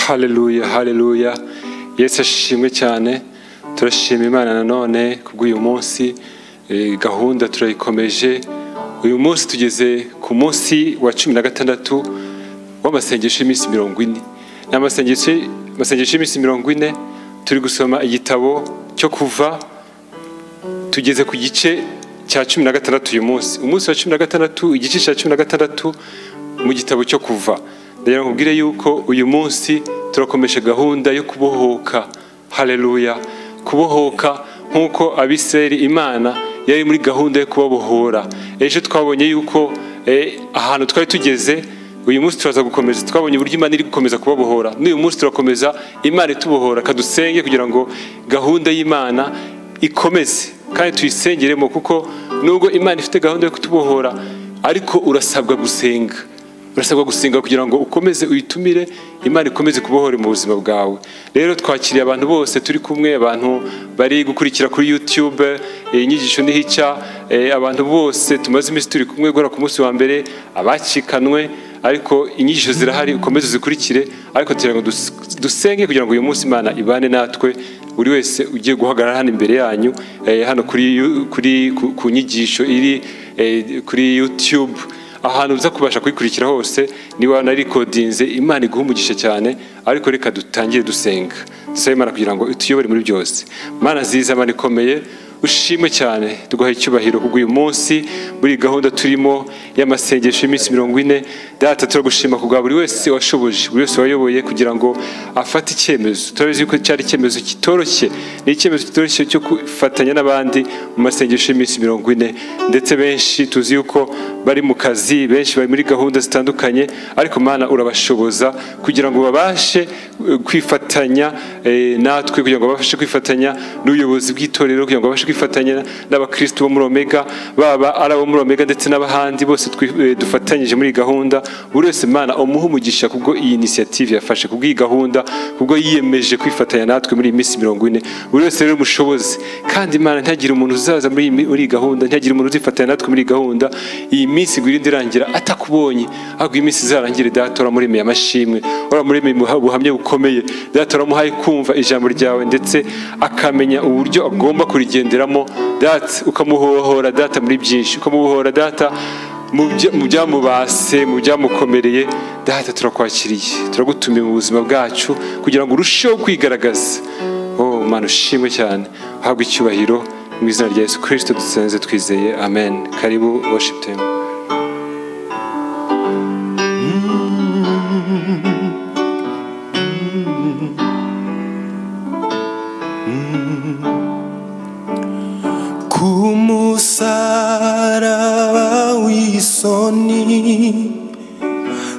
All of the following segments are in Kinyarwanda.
haleluya haleluya yesu ashimwe cyane turashima imana nanone kubw'uyu munsi Eh, gahunda turayikomeje uyu munsi tugeze ku munsi wa cumi na gatandatu w'amasengesho y'iminsi mirongo ine ni amasengesho amasengesho y'iminsi mirongo ine turi gusoma igitabo cyo kuva tugeze ku gice cya cumi na gatandatu uyu munsi umunsi wa cumi na gatandatu igice cya cumi na gatandatu mu gitabo cyo kuva ndagira ngo nkubwire yuko uyu munsi turakomeje gahunda yo kubohoka haleluya kubohoka nk'uko abisirayeli imana yari muri gahunda yo kubabohora ejo twabonye yuko eh, ahantu twari tugeze uyu munsi turaza gukomeza twabonye uburyo imana iri gukomeza kubabohora n'uyu munsi turakomeza imana itubohora kadusenge kugira ngo gahunda y'imana ikomeze kandi tuyisengeremo kuko nubwo imana ifite gahunda yo kutubohora ariko urasabwa gusenga urasabwa gusenga kugira ngo ukomeze uyitumire imana ikomeze kubohora mu buzima bwawe rero twakiriye abantu bose turi kumwe abantu bari gukurikira kuri youtube eh, inyigisho ntihica eh, abantu bose tumaze iminsi turi kumwe guhera ku munsi wa mbere abacikanwe ariko inyigisho zirahari ukomeze uzikurikire ariko tugira ngo dus- dusenge kugira ngo uyu munsi imana ibane natwe buri wese ugiye guhagarara hano imbere yanyu eh, hano kuri yu- kuri ku, ku nyigisho iri eh, kuri youtube ahantu uza kubasha kuyikurikira hose niba wanarikodinze imana iguha umugisha cyane ariko reka dutangire dusenga dusabe imana kugira ngo ituyobore muri byose mana nziza mana ikomeye ushimwe cyane tuguhaye icyubahiro kuko uyu munsi muri iyi gahunda turimo y'amasengesho y'iminsi mirongo ine data turagushima ku bwa buri wese washoboje buri wese wayoboye kugira ngo afate icyemezo turabizi yuko cyari icyemezo kitoroshye ni icyemezo kitoroshye cyo gufatanya n'abandi mu masengesho y'iminsi mirongo ine ndetse benshi tuzi yuko bari mu kazi benshi bari muri gahunda zitandukanye ariko mana urabashoboza kugira ngo babashe eh, kwifatanya eh, natwe kugira ngo babashe kwifatanya n'ubuyobozi bw'itorero kugira ngo babashe kwifatanya n'abakristo bo muri omega baba ari abo muri omega ndetse n'abahandi bose twi- eh, dufatanyije muri iyi gahunda buri wese mana umuhe umugisha kubwo iyi inisiyative yafashe kubwo iyi gahunda kubwo yiyemeje kwifatanya natwe muri iyi minsi mirongo ine buri wese rero mushoboze kandi imana ntihagire umuntu uzaza muri iyi mi- muri iyi gahunda ntihagire umuntu uzifatanya natwe muri iyi gahunda iyi minsi ngo irinde irangira atakubonye ahubwo iyi minsi izarangire data uramuremeye amashimwe uramuremeye umuha- ubuhamya bukomeye data uramuhaye kumva ijambo ryawe ndetse akamenya uburyo agomba kurigenderamo data ukamuhohora data muri byinshi ukamubohora data mu bya- mu byamubase mu byamukomereye data turakwakiriye turagutumiye mu buzima bwacu kugira ngo urusheho kwigaragaza oh mana ushimwe cyane uhabwe icyubahiro mu izina rya yesu kirisito dusenze twizeye amen karibu worship team ku musaraba w'isoni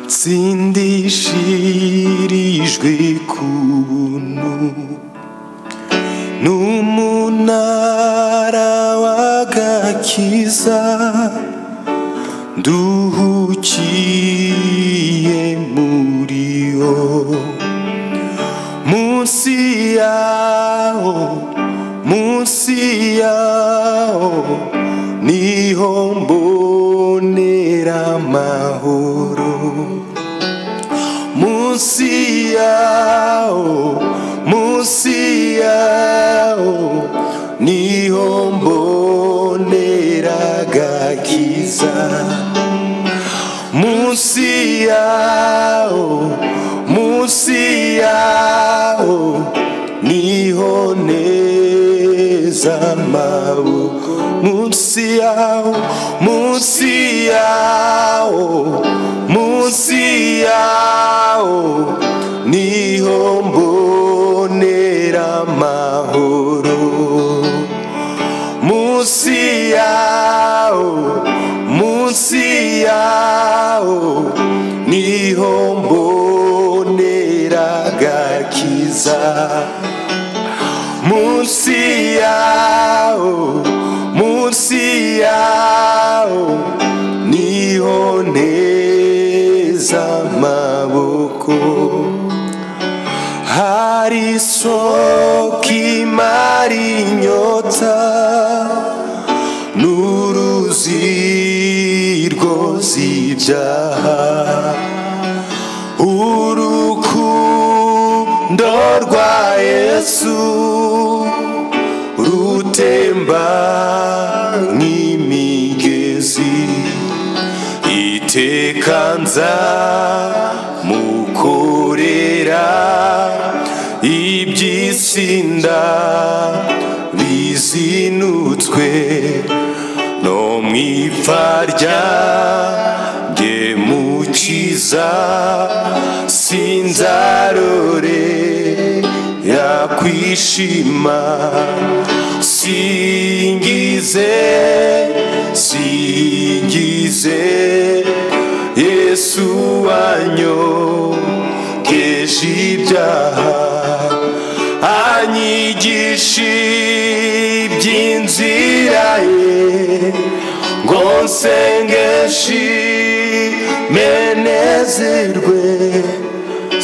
nsindishirijwe ku buntu n'umunara w'agakiza nduhukiye muri yo munsi yawo munsi yawo niho mbonera amahoro munsi yawo munsi yawo niho mbonera agakiza munsi yawo munsi yawo niho neza maboko munsi yawo munsi yawo munsi yawo niho mbonera amahoro munsi yawo munsi yawo niho mbonera agakiza munsi yawo munsi yawo niho neza amaboko hari isoko imara inyota n'uruzi rwose ibyaha urukundo itemba nk'imigezi iteka nza mukorera iby'itsinda bizinutswe no mu ipfa ryanjye mukiza sinzarore yakwishima singize singize yesu wanyogeje ibyaha anyigisha iby'inzira ye ngo nsenge nshime nezerwe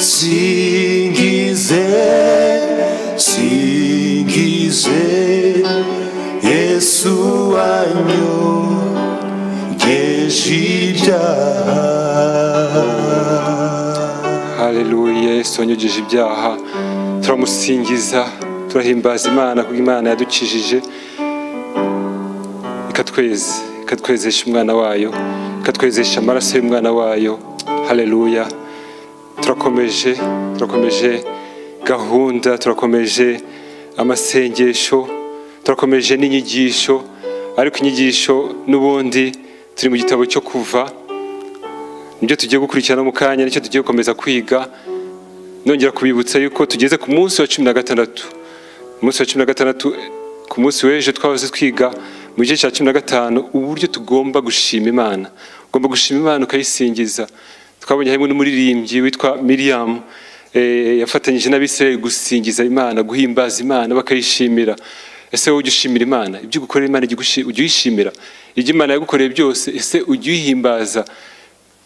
singize singize yesu wanyu ngeje ibyaha haleluya yesu wanyogeje ibyaha turamusingiza turahimbaza imana kuko imana yadukijije ikatweza ikatwezesha umwana wayo ikatwezesha amaraso y'umwana wayo haleluya turakomeje turakomeje gahunda turakomeje amasengesho turakomeje n'inyigisho ariko inyigisho n'ubundi turi mu gitabo cyo kuva nibyo tugiye gukurikirana mu kanya nicyo tugiye gukomeza kwiga nongera kubibutsa yuko tugeze ku munsi wa cumi na gatandatu umunsi wa cumi na gatandatu ku munsi w'ejo twahoze twiga mu gice cya cumi na gatanu uburyo tugomba gushima imana ugomba gushima imana ukayisingiza twabonye harimo n'umuririmbyi witwa miriam eh, yafatanyije n'abisirayeli gusingiza imana guhimbaza imana bakayishimira ese wowe ujya ushimira imana ibyo ugukorera imana ujya ugushi- ujya uyishimira ibyo imana yagukoreye byose ese ujya uyihimbaza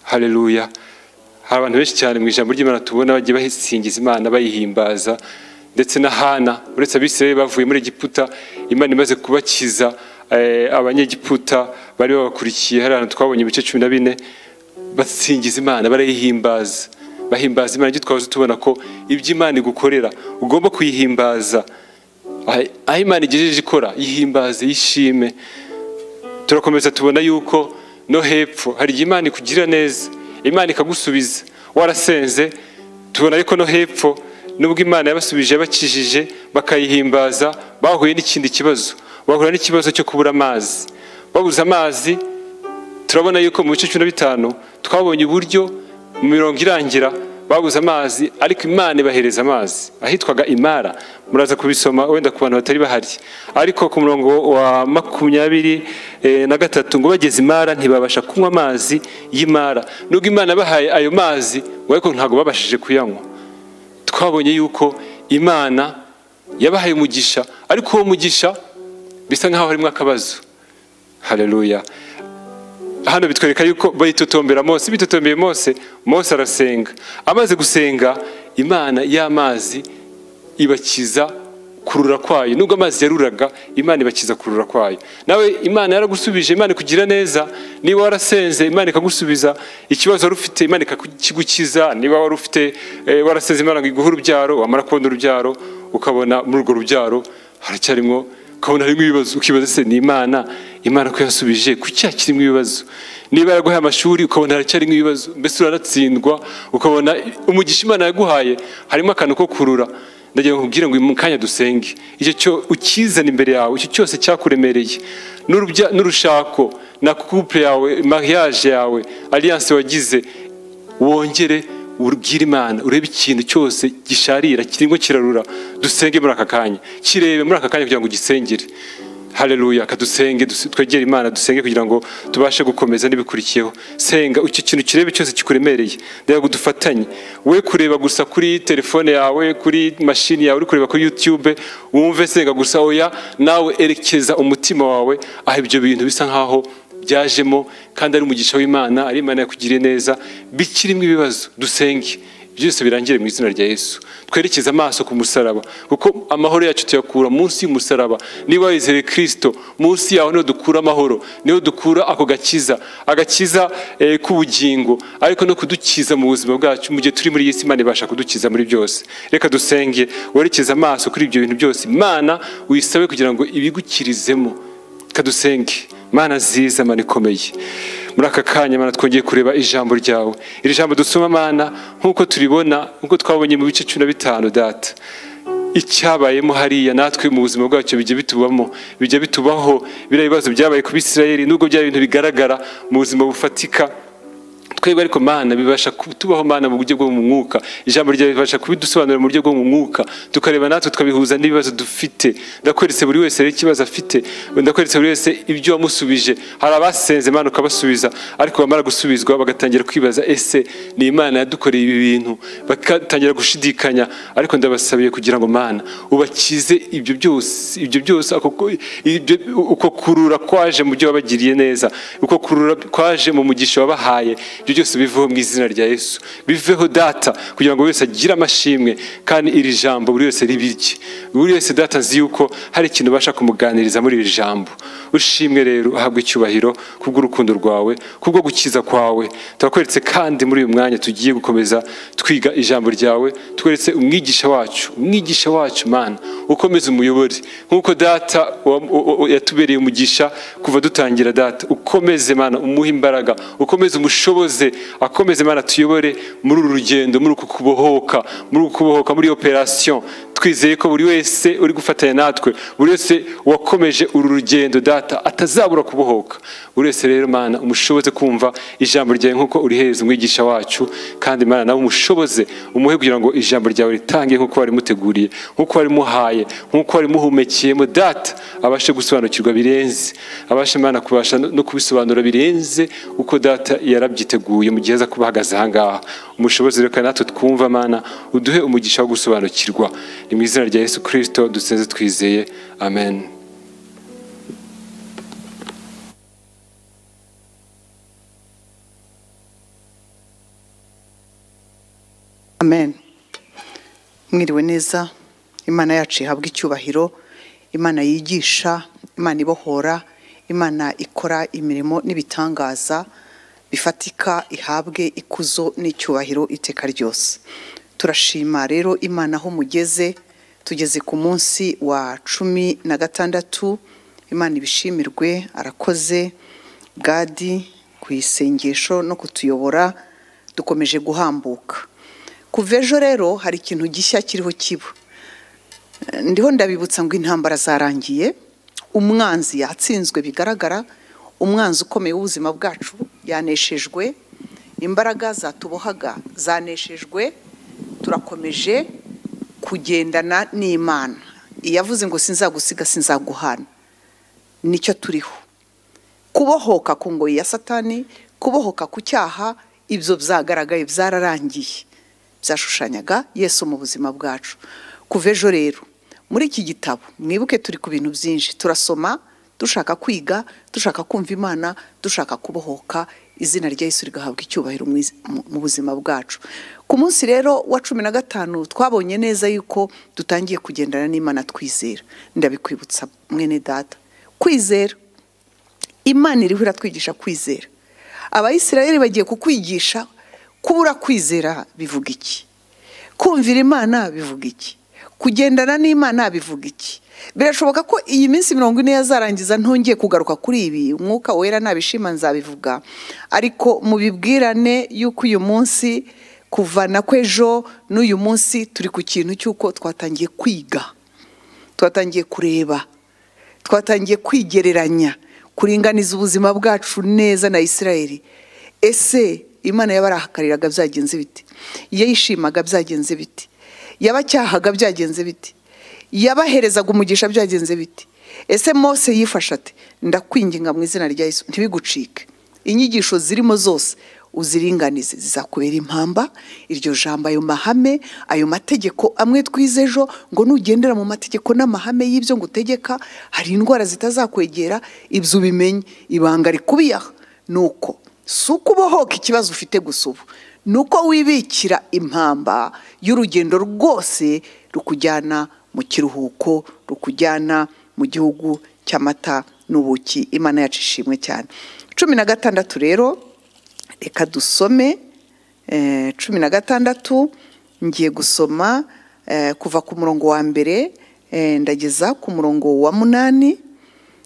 haleluya hari abantu benshi cyane mu ijambo ry'imana tubona bagiye basingiza imana bayihimbaza ndetse na hana uretse abisirayeli bavuye muri egiputa imana imaze kubakiza eh, abanyegiputa bari babakurikiye hari ahantu twabonye ibice cumi na bine basingiza imana barayihimbaza bahimbaza imana icyo twahoze tubona ko ibyo imana igukorera ugomba kuyihimbaza aho aho imana igejeje ikora yihimbaze yishime turakomeza tubona yuko no hepfo hari igihe imana ikugira neza imana ikagusubiza warasenze tubona ariko no hepfo nubwo imana yabasubije yabakijije bakayihimbaza bahuye n'ikindi kibazo bahura n'ikibazo cyo kubura amazi babuze amazi turabona yuko mu bice cumi na bitanu twabonye uburyo mu mirongo irangira babuze amazi ariko imana ibahereza amazi ahitwaga imara muraza kubisoma wenda ku bantu batari bahari ariko ku murongo wa makumyabiri eh, na gatatu ngo bageze imara ntibabasha kunywa amazi y'imara nubwo imana yabahaye ayo mazi ngo ariko ntabwo babashije kuyanywa twabonye yuko imana yabahaye umugisha ariko uwo mugisha bisa nk'aho harimo akabazo haleluya hano bitwereka yuko bayitotombera mose bitotombeye mose mose arasenga amaze gusenga imana y'amazi ibakiza kurura kwayo nubwo amazi yaruraga imana ibakiza kurura kwayo nawe imana yaragusubije imana ikugira neza niba warasenze imana ikagusubiza ikibazo wari ufite imana ikakigukiza niba wari ufite eh, warasenze imana iguha urubyaro wamara kubona urubyaro ukabona muri urwo rubyaro haracyarimo ukabona harimo ibibazo ukibaza se ni imana imana ko yasubije kuki hakirimo ibibazo niba yaraguhaye amashuri ukabona haracyarimo ibibazo mbese uranatsindwa ukabona umugisha imana yaguhaye harimo akantu ko kurura ndagira ngo nkubwire ngo uyu mu kanya dusenge icyo cyo ukizana imbere yawe icyo cyose cyakuremereye n'urubya- n'urushako na couple yawe mariage yawe alliance wagize wongere ubwire imana urebe ikintu cyose gisharira kirimo kirarura dusenge muri aka kanya kirebe muri aka kanya kugira ngo ugisengere haleluya kadusenge dus- twegere imana dusenge kugira ngo tubashe gukomeza n'ibikurikiyeho senga icyo kintu kirebe cyose kikuremereye ndagira ngo dufatanye we kureba gusa kuri telefone yawe kuri mashini yawe uri kureba kuri youtube wumve senga gusa oya nawe erekeza umutima wawe aho ibyo bintu bisa nkaho byajemo kandi ari umugisha w'imana ari imana yakugiriye neza bikirimo ibibazo dusenge byose birangire mu izina rya yesu twerekeze amaso ku musaraba kuko amahoro yacu tuyakura munsi y'umusaraba niba wizeye kirisito munsi yaho niho dukura amahoro niho dukura ako gakiza agakiza eh, k'ubugingo ariko no kudukiza mu buzima bwacu mu gihe turi muri iyi si imana ibasha kudukiza muri byose reka dusenge werekeze amaso kuri ibyo bintu byose imana uyisabe kugira ngo ibigukirizemo kadusenge mana nziza mana ikomeye muri aka kanya mana twongeye kureba ijambo ryawe iri jambo dusoma mana nk'uko turibona nk'uko twabonye mu bice cumi na bitanu data icyabayemo hariya natwe mu buzima bwacu bijya bitubamo bijya bitubaho biriya bibazo byabaye ku bisirayeri nubwo byaba ibintu bigaragara mu buzima bufatika twebwe ariko mana bibasha kutubaho mana mu buryo bwo mu mwuka ijambo ryawe ribasha kubidusobanurira mu buryo bwo mu mwuka tukareba natwe tukabihuza n'ibibazo dufite ndakweretse buri wese rero ikibazo afite ndakweretse buri wese ibyo wamusubije hari abasenze imana ukabasubiza ariko bamara gusubizwa bagatangira kwibaza ese ni imana yadukoreye ibi bintu bagatangira gushidikanya ariko ndabasabiye kugira ngo mana ubakize ibyo byose ibyo byose ako ku- ibyo- uko kurura kwaje mu byo wabagiriye neza uko kurura kwaje mu mugisha wabahaye ibyo byose biveho mu izina rya yesu biveho data kugira ngo buri wese agire amashimwe kandi iri jambo buri wese ribirye buri wese data nzi yuko hari ikintu ubasha kumuganiriza muri iri jambo ushimwe rero ahabwa icyubahiro kubw'urukundo rwawe kubwo gukiza kwawe turakweretse kandi muri uyu mwanya tugiye gukomeza twiga ijambo ryawe tweretse umwigisha wacu umwigisha wacu mana ukomeze umuyobore nk'uko data wa- wa- wa- yatubereye umugisha kuva dutangira data ukomeze mana umuhe imbaraga ukomeze umushoboze akomeze mana tuyobore muri uru rugendo muri uku kubohoka muri uku kubohoka muri operasiyo twizeye ko buri wese uri gufatanya natwe buri wese wakomeje uru rugendo data atazabura kubohoka buri wese rero mana umushoboze kumva ijambo ryawe nk'uko urihereza umwigisha wacu kandi mana nawe umushoboze umuhe kugira ngo ijambo ryawe ritange nk'uko warimuteguriye nk'uko warimuhaye nk'uko warimuhumekeyemo data abashe gusobanukirwa birenze abashe imana kubasha no no kubisobanura birenze uko data yarabyiteguye mu gihe aza kuba ahagaze ahangaha umushobozi reka natwe twumva mana uduhe umugisha wo gusobanukirwa ni mu izina rya yesu kirisito dusenze twizeye amen amen mwiriwe neza imana yacu ihabwa icyubahiro imana yigisha imana ibohora imana ikora imirimo n'ibitangaza bifatika ihabwe ikuzo n'icyubahiro iteka ryose turashima rero imana aho mugeze tugeze ku munsi wa cumi na gatandatu imana ibishimirwe arakoze gadi ku isengesho no kutuyobora dukomeje guhambuka kuva ejo rero hari ikintu gishya kiriho kiba Eh, ndiho ndabibutsa ngo intambara zarangiye umwanzi yatsinzwe bigaragara umwanzi ukomeye w'ubuzima bwacu yaneshejwe imbaraga zatubohaga zaneshejwe turakomeje kugendana n'imana iyavuze ngo sinzagusiga sinzaguhana nicyo turiho kubohoka ku ngoyi ya satani kubohoka ku cyaha ibyo byagaragaye byararangiye byashushanyaga yesu mu buzima bwacu kuva ejo rero muri iki gitabo mwibuke turi ku bintu byinshi turasoma dushaka kwiga dushaka kumva imana dushaka kubohoka izina rya yesu rigahabwa icyubahiro mu iz- mu- mu buzima bwacu ku munsi rero wa cumi na gatanu twabonye neza yuko dutangiye kugendana n'imana twizera ndabikwibutsa mwene data kwizera imana iriho iratwigisha kwizera abayisirayeli bagiye kukwigisha kubura kwizera bivuga iki kumvira imana bivuga iki kugendana n'imana bivuga iki birashoboka ko iyi minsi mirongo ine yazarangiza ntongeye kugaruka kuri ibi umwuka wera nabishima nzabivuga ariko mubibwirane y'uko uyu munsi kuva na kw'ejo n'uyu munsi turi ku kintu cy'uko twatangiye kwiga twatangiye kureba twatangiye kwigereranya kuringaniza ubuzima bwacu neza na isirayeli ese imana yabarahakariraga byagenze bite yayishimaga byagenze bite yabacyahaga byagenze bite yabaherezaga umugisha byagenze bite ese mose yifashe ate ndakwinginga mu izina rya yesu ntibigucike inyigisho zirimo zose uziringanize zizakubera impamba iryo jambo ayo mahame ayo mategeko amwe twize ejo ngo nugendera mu mategeko n'amahame y'ibyo ngutegeka hari indwara zitazakwegera ibyo ubimenye ibanga rikubiye aha ni uko si uko ubohoka ikibazo ufite gusa ubu ni uko wibikira impamba y'urugendo rwose rukujyana mu kiruhuko rukujyana mu gihugu cy'amata n'ubuki imana yacu ishimwe cyane cumi na gatandatu rero reka dusome eh, cumi na gatandatu ngiye gusoma eh, kuva ku murongo wa mbere eh, ndageza ku murongo wa munani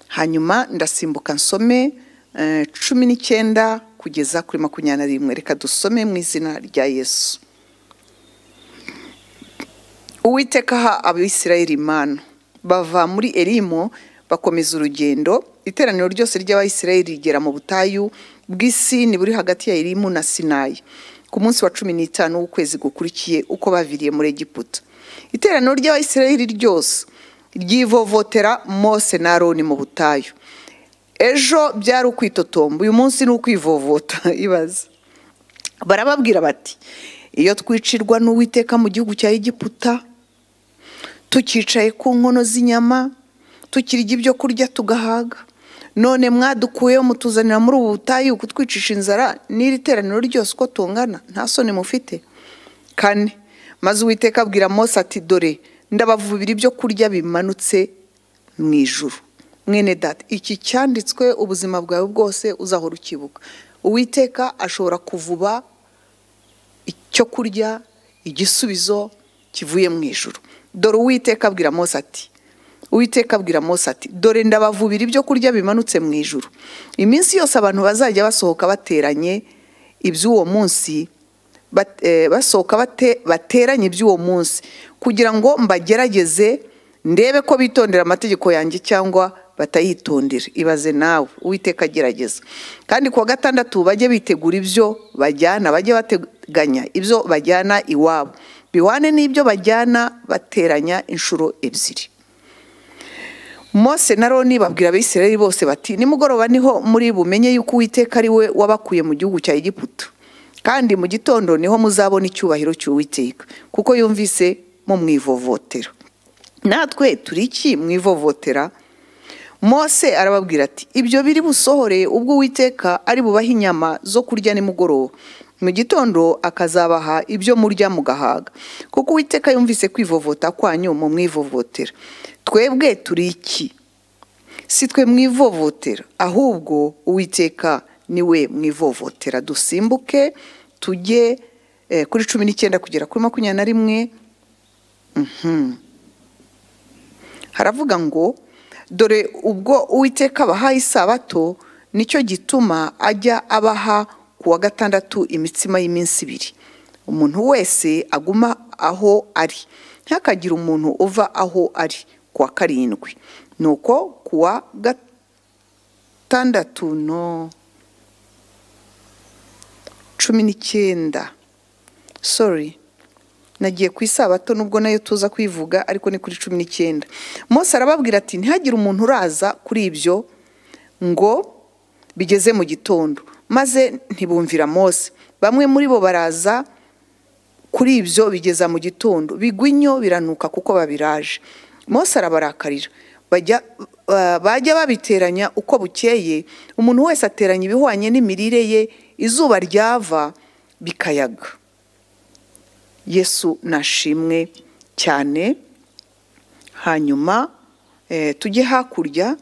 hanyuma ndasimbuka nsome eh, cumi n'icyenda kugeza kuri makumyabiri na rimwe reka dusome mu izina rya yesu uwiteka aha abisirayeli imana bava muri erimo bakomeza urugendo iteraniro ryose ry'abayisirayeli rigera mu butayu bw'isi ni buri hagati ya erimu na sinayi ku munsi wa cumi n'itanu w'ukwezi gukurikiye uko baviriye muri egiputa iteraniro ry'abayisirayeli ryose ryivovotera mose na aroni mu butayu ejo byari ukwitotomba uyu munsi ni ukwivovota ibaze barababwira bati iyo twicirwa n'uwiteka mu gihugu cya egiputa tukicaye ku nkono z'inyama tukirya ibyo kurya tugahaga none mwadukuyeho mutuzanira muri ubu butayu kutwicisha inzara n'iri teraniro ryose uko tungana nta soni mufite kane maze uwiteka abwira mose ati dore ndabavubira ibyo kurya bimanutse mu ijuru mwene data iki cyanditswe ubuzima bwawe bwose uzahora ukibuka uwiteka ashobora kuvuba icyo kurya igisubizo kivuye mu ijuru dore uwiteka abwira mose ati uwiteka abwira mose ati dore ndabavubira ibyo kurya bimanutse mu ijuru iminsi yose abantu bazajya basohoka bateranye iby'uwo munsi bat- eh, basohoka bate- bateranye iby'uwo munsi kugira ngo mbagerageze ndebe ko bitondera amategeko yanjye cyangwa batayitondera ibaze nawe uwiteka agerageza kandi ku wa gatandatu bajye bitegura ibyo bajyana bajye bateganya ibyo bajyana iwabo bihwane n'ibyo bajyana bateranya inshuro ebyiri mose na roni babwira abisirayeli bose bati nimugoroba niho muri bumenye yuko uwiteka ari we wabakuye mu gihugu cya egiputa kandi mu gitondo niho muzabona icyubahiro cy'uwiteka kuko yumvise mu mwivovotera natwe turi iki mwivovotera mose arababwira ati ibyo biri busohore ubwo uwiteka ari bubahe inyama zo kurya nimugoroba mu gitondo akazabaha ibyo murya mugahaga kuko uwiteka yumvise kwivovota kwanyu mu mwivovotera twebwe turi iki si twe mwivovotera ahubwo uwiteka niwe mwivovotera dusimbuke tujye eh, kuri cumi n'icyenda kugera kuri makumyabiri na rimwe Mhm. haravuga ngo dore ubwo uwiteka abahaye isabato nicyo gituma ajya abaha ku wa gatandatu imitsima y'iminsi ibiri umuntu wese aguma aho ari ntihakagire umuntu uva aho ari ku wa karindwi nuko ku wa gatandatu gatandatu no cumi n'icyenda sorry nagiye ku isabato nubwo nayo tuza kwivuga ariko ni kuri cumi n'icyenda mose arababwira ati ntihagire umuntu uraza kuri ibyo ngo bigeze mu gitondo maze ntibumvira mose bamwe muri bo baraza kuri ibyo bigeza mu gitondo bigwa inyo biranuka kuko babiraje mose arabarakarira bajya ba- bajya babiteranya uko bukeye umuntu wese ateranya ibihwanye n'imirire ye izuba ryava bikayaga yesu nashimwe cyane hanyuma eh, tujye hakurya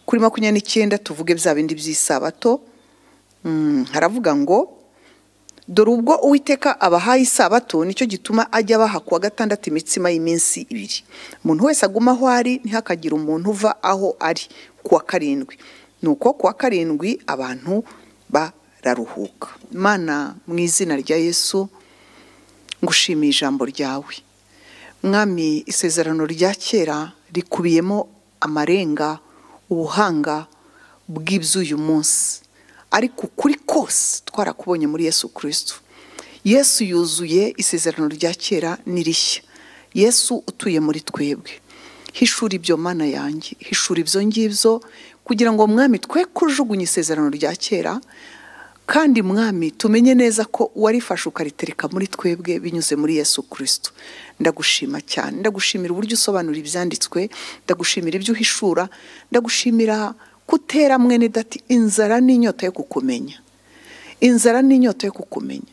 kuri makumyabiri n'icyenda tuvuge bya bindi by'isabato Mm, haravuga ngo dore ubwo uwiteka abahaye isabato nicyo gituma ajya abaha kuwa gatandatu imitsima y'iminsi ibiri umuntu wese aguma aho ari ntihakagire umuntu uva aho ari kuwa karindwi nuko kuwa karindwi abantu bararuhuka mana mu izina rya yesu ngushimiye ijambo ryawe mwami isezerano rya kera rikubiyemo amarenga ubuhanga bw'iby'uyu munsi ariko ukuri kose twarakubonye muri yesu kirisitu yesu yuzuye isezerano rya kera n'irishya yesu utuye muri twebwe hishura ibyo mana yanjye hishura ibyo ngibyo kugira ngo mwami twe kujugunye isezerano rya kera kandi mwami tumenye neza ko uwarifashe ukaritereka muri twebwe binyuze muri yesu kirisitu ndagushima cyane ndagushimira uburyo usobanura ibyanditswe ndagushimira ibyo uhishura ndagushimira kutera mwene dati inzara n'inyota yo kukumenya inzara n'inyota yo kukumenya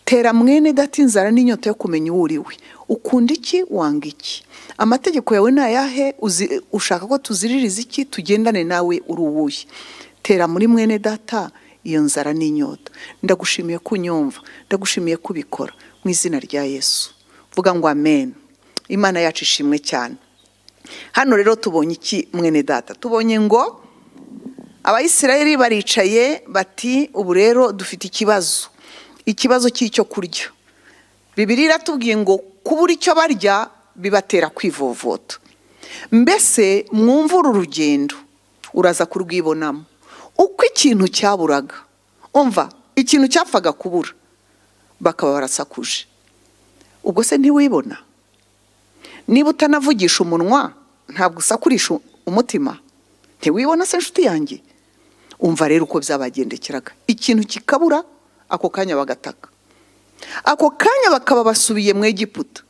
tera mwene data inzara n'inyota yo kumenya uwo uri we ukunda iki wanga iki amategeko yawe ni ayahe uzi- ushaka ko tuziririza iki tugendane nawe uri uwuye tera muri mwene data iyo nzara n'inyota ndagushimiye ko unyumva ndagushimiye ko ubikora mu izina rya yesu vuga ngo amen imana yacu ishimwe cyane hano rero tubonye iki mwene data tubonye ngo abayisirayeli baricaye bati ubu rero dufite ikibazo ikibazo cy'icyo kurya bibiri iratubwiye ngo kubura icyo barya bibatera kwivovota mbese mwumva uru rugendo uraza kurwibonamo uko ikintu cyaburaga umva ikintu cyapfaga kubura bakaba barasakuje ubwo se ntiwibona niba utanavugisha umunwa ntabwo usakurisha umutima ntiwibona se inshuti yanjye umva rero uko byabagendekeraga ikintu kikabura ako kanya bagataka ako kanya bakaba basubiye mu egiputa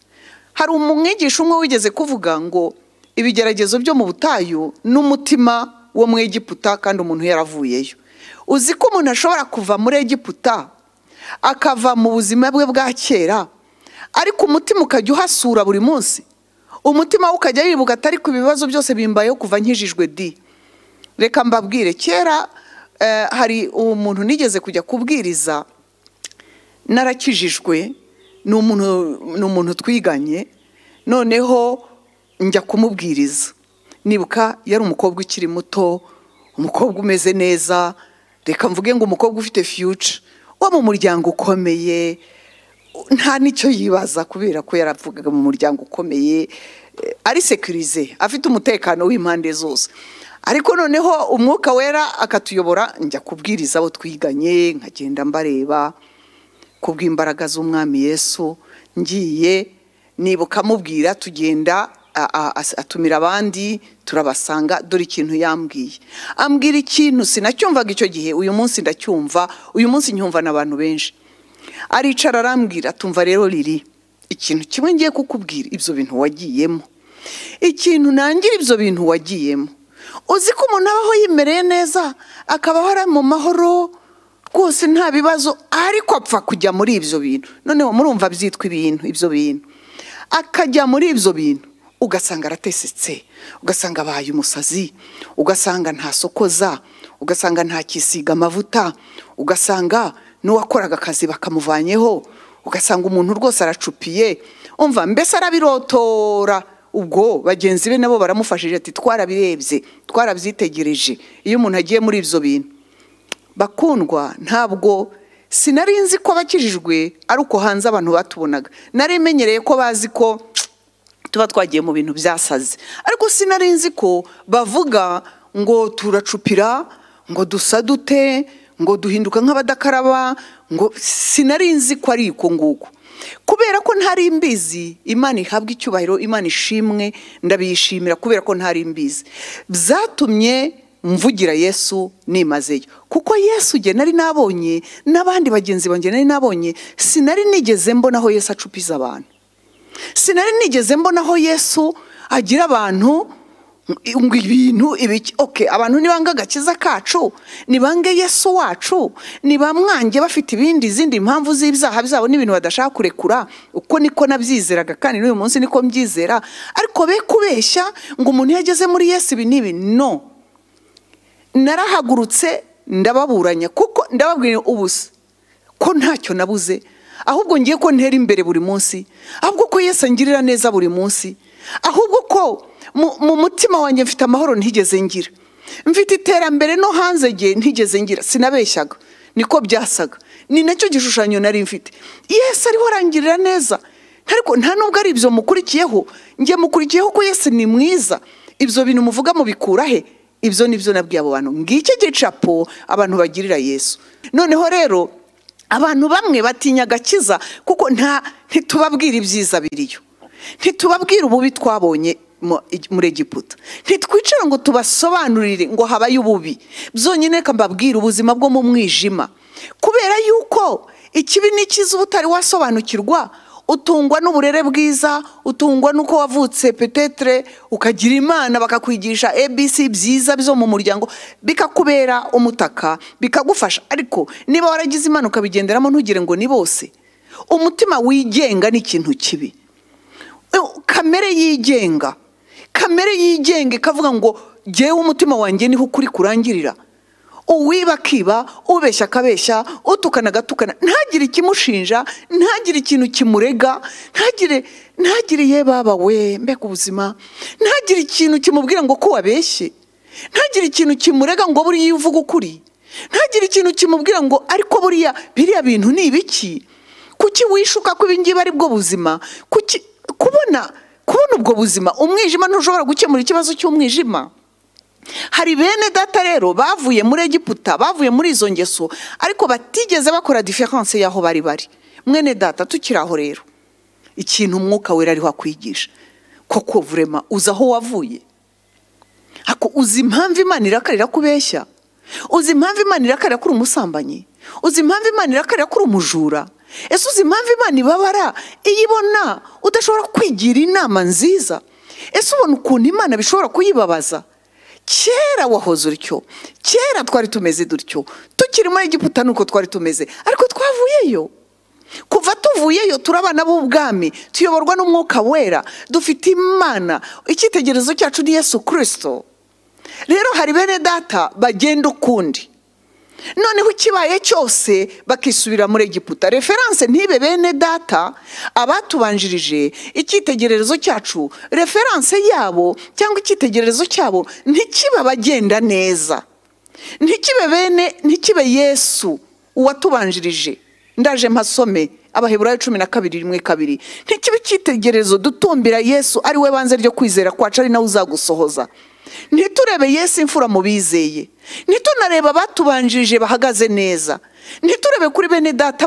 hari umwigisha umwe wigeze kuvuga ngo ibigeragezo byo mu butayu n'umutima wo mu egiputa kandi umuntu yaravuyeyo uzi ko umuntu ashobora kuva muri egiputa akava mu buzima bwe bwa kera ariko umutima ukajya uhasura buri munsi umutima we ukajya wibuka atari ku bibazo byose bimbayeho kuva nkijijwe di reka mbabwire kera eh, hari umuntu nigeze kujya kubwiriza narakijijwe ni umuntu ni umuntu twiganye noneho njya kumubwiriza nibuka yari umukobwa ukiri muto umukobwa umeze neza reka mvuge ngo umukobwa ufite fiyuca wo mu muryango ukomeye nta n'icyo yibaza kubera ko yaravugaga mu muryango ukomeye eh, ari sekirize afite umutekano w'impande zose ariko noneho umwuka wera akatuyobora njya kubwiriza abo twiganye nkagenda mbareba kubw'imbaraga z'umwami yesu ngiye nibuka amubwira tugenda a- a- as- atumira abandi turabasanga dore ikintu yambwiye ambwira ikintu sinacyumvaga icyo gihe uyu munsi ndacyumva uyu munsi nyumva n'abantu benshi aricara arambwira tumva rero riri ikintu kimwe ngiye kukubwira ibyo bintu wagiyemo ikintu nangira ibyo bintu wagiyemo uzi ko umuntu abaho yimereye neza akabaho ari mu mahoro rwose nta bibazo ariko apfa kujya muri ibyo bintu noneho murumva byitwa ibintu ibyo bintu akajya muri ibyo bintu ugasanga aratesetse ugasanga abaye umusazi ugasanga ntasokoza ugasanga ntakisiga amavuta ugasanga n'uwakoraga akazi bakamuvanyeho ugasanga umuntu rwose aracupiye umva mbese arabirotora ubwo bagenzi be nabo baramufashije ati twarabirebye twarabyitegereje iyo umuntu agiye muri ibyo bintu bakundwa ntabwo sinari nzi ko bakijijwe ari uko hanze abantu batubonaga nari menyereye ko bazi ko tuba twagiye mu bintu byasaze ariko sinari nzi ko bavuga ngo turacupira ngo dusa dute ngo duhinduka nk'abadakaraba ngo sinari nzi ko ari uko nguko kubera ko ntari mbizi imana ihabwa icyubahiro imana ishimwe ndabiyishimira kubera ko ntari mbizi byatumye mvugira yesu nimazeyo kuko yesu ugena nari nabonye n'abandi bagenzi banjye nari nabonye sinari nigeze mbona aho yesu acupiza abantu sinari nigeze mbona aho yesu agira abantu ngo ibintu ibiki oke abantu nibanga agakiza kacu nibange yesu wacu nibamwange bafite ibindi izindi mpamvu z'ibyaha byabo n'ibintu badashaka kurekura uko niko nabyizeraga kandi n'uyu munsi niko mbyizera ariko be kubeshya ngo umuntu iyo ageze muri yesu ibi n'ibi no narahagurutse ndababuranya kuko ndababwira ubusa ko ntacyo nabuze ahubwo ngiye ko ntera imbere buri munsi ahubwo ko yesu angirira neza buri munsi ahubwo ko mu- mu mutima wanjye mfite amahoro ntigeze ngira mfite iterambere no hanze ngiye ntigeze ngira sinabeshyaga niko byasaga ni nacyo gishushanyo nari mfite yesu ariho arangirira neza ariko nta nubwo ari ibyo mukurikiyeho njye mukurikiyeho ko yesu ni mwiza ibyo bintu muvuga mubikura he ibyo ni byo nabwiye abo bantu ngicyo gicapo abantu bagirira yesu noneho rero abantu bamwe batinya agakiza kuko nta ntitubabwira ibyiza biriyo ntitubabwira ububi twabonye mu- muri egiputa ntitwicare ngo tubasobanurire ngo habaye ububi byonyine reka mbabwire ubuzima bwo mu mwijima kubera yuko ikibi n'ikiza uba utari wasobanukirwa utungwa n'uburere bwiza utungwa n'uko wavutse petetere ukagira imana bakakwigisha abc byiza byo mu muryango bikakubera umutaka bikagufasha ariko niba waragize imana ukabigenderamo ntugire ngo ni bose umutima wigenga ni ikintu kibi kamere yigenga kamere yigenga ikavuga ngo jyewe umutima wanjye niho ukuri kurangirira uwiba akiba ubeshya akabeshya utukana agatukana ntagire ikimushinja ntagire ikintu kimurega ntagire ntagire ye baba we mbega ubuzima ntagire ikintu kimubwira ngo ko wabeshye ntagire ikintu kimurega ngo buriya iyo uvuga ukuri ntagire ikintu kimubwira ngo ariko buriya biriya bintu ni ibiki kuki wishuka ko ibingibi ari bwo buzima kuki kubona kubona ubwo buzima umwijima ntushobora gukemura ikibazo cy'umwijima hari bene data rero bavuye muri egiputa bavuye muri izo ngeso ariko batigeze bakora diferanse y'aho bari bari mwene data tukiri aho rero ikintu umwuka wera ariho akwigisha koko vurema uzi aho wavuye ako uzi impamvu imana irakarira kubeshya uzi impamvu imana irakarira ko uri umusambanyi uzi impamvu imana irakarira ko uri umujura ese uzi impamvu imana ibabara iyo ibona udashobora kwigira inama nziza ese ubona ukuntu imana bishobora kuyibabaza kera wahoze utyo kera twari tumeze dutyo tukiri muri egiputa nuko twari tumeze ariko twavuyeyo kuva tuvuyeyo turi abana b'ubwami tuyoborwa n'umwuka wera dufite imana icyitegererezo cyacu ni yesu kirisito rero hari bene data bagenda ukundi noneho ikibaye cyose bakisubira muri egiputa referanse ntibe bene data abatubanjirije icyitegererezo cyacu referanse yabo cyangwa icyitegererezo cyabo ntikibe abagenda neza ntikibe bene ntikibe yesu uwatubanjirije ndaje mpasome abaheburayo cumi na kabiri rimwe kabiri ntikibe icyitegererezo dutumbira yesu ari we banze ryo kwizera kwacu ari nawe uzagusohoza ntiturebe yesu imfura mu bizeye ntitunarebe abatubanjirije bahagaze neza ntiturebe kuri bene data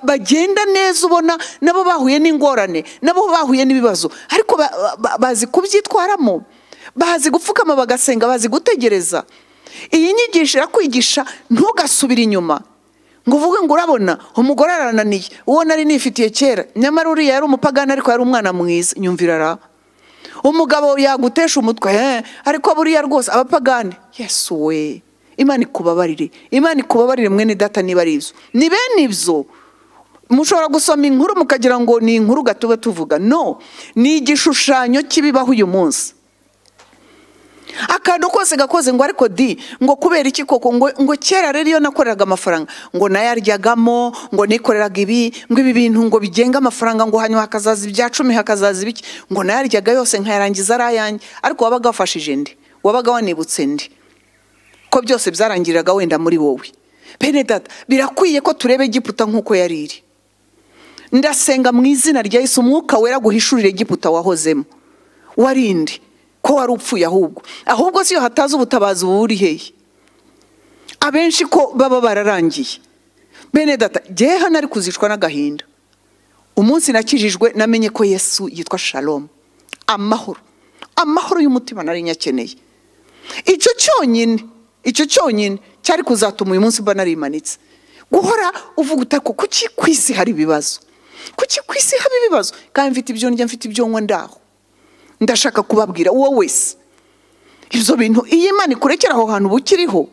bagenda neza ubona nabo bahuye n'ingorane nabo bahuye n'ibibazo ariko bazi kubyitwaramo bazi gupfukama bagasenga bazi gutegereza iyi nyigisho irakwigisha ntugasubire inyuma ngo uvuge ngo urabona umugore arananiye uwo nari nifitiye kera nyamara uriya yari umupagani ariko yari umwana mwiza nyumvira ara umugabo yagutesha umutwe ariko buriya rwose abapagani yesu we imana ikubabarire imana ikubabarire mwene data niba ari ibyo ni bene ibyo mushobora gusoma inkuru mukagira ngo ni inkuru gatube tuvuga no ni igishushanyo cy'ibibaho uyu munsi akantu kose gakoze ngo ariko di ngo kubera iki koko ngo kera rero iyo nakoreraga amafaranga ngo nayaryagamo ngo nikoreraga ibi ngo ibi bintu ngo bigenga amafaranga ngo hanyuma hakazaza ibya cumi hakazaza ibiki ngo nayaryaga yose nkayarangiza ari ayanjye ariko wabaga wafashije ndi wabaga wanibutse ndi ko byose byarangiriraga wenda muri wowe bene data birakwiye ko tureba egiputa nk'uko yari iri ndasenga mu izina rya Yesu umwuka wera guhishurira egiputa wahozemo warindi ko wari upfuye ahubwo ahubwo si iyo hataza ubutabazi ubu buri hehe abenshi ko baba bararangiye bene data ngewe hano ari kuzicwa n'agahinda umunsi nakijijwe namenye ko yesu yitwa shalomu amahoro amahoro y'umutima nari nyakeneye icyo cyonyine icyo cyonyine cyari kuzatuma uyu munsi mba narimanitse guhora uvuga utako kuki ku isi hari ibibazo kuki ku isi haba ibibazo kandi mfite ibyo ndya mfite ibyo nywa ndaho ndashaka kubabwira uwo wese ibyo bintu iyo imana ikurekera aho hantu uba ukiriho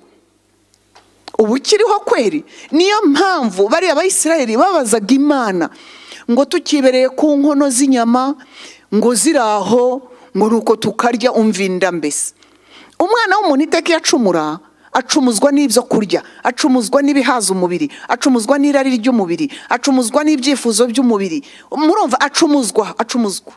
uba ukiriho kweri niyo mpamvu bariya bayisirayeri babazaga imana ngo tukibereye ku nkono z'inyama ngo ziraho ngo ni uko tukarya umvinda mbese umwana w'umuntu iteka iyo acumura acumuzwa n'ibyo kurya acumuzwa n'ibihaza umubiri acumuzwa n'irari ry'umubiri acumuzwa n'ibyifuzo by'umubiri murumva acumuzwa acumuzwa